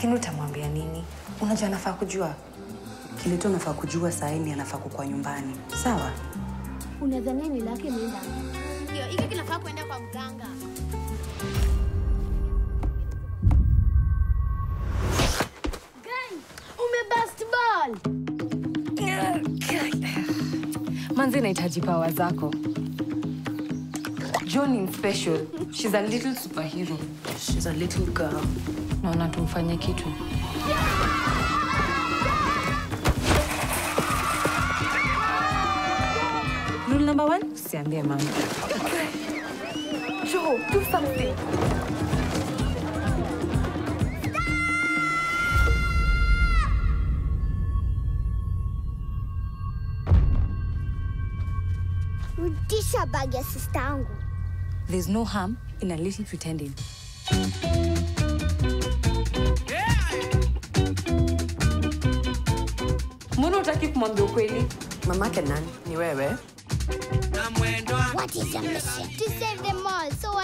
Lakini utamwambia nini? Unajua anafaa kujua. Kile tu anafaa kujua saa hii ni anafaa kukua nyumbani. Sawa? Unadhania ni lake nenda. Ndio, hiki kinafaa kwenda kwa mganga. Umebust ball. Manzi inahitaji pawa zako. John is special. She's a little superhero. She's a little girl. Naona tumfanye kitu. Rule number one, usiambie mama. Joe, do something. Rudisha bag ya sista yangu. There's no harm in a little pretending. Mbona utaki kumwambia ukweli? Mamake nani? Ni wewe? What is your mission? To save them all. So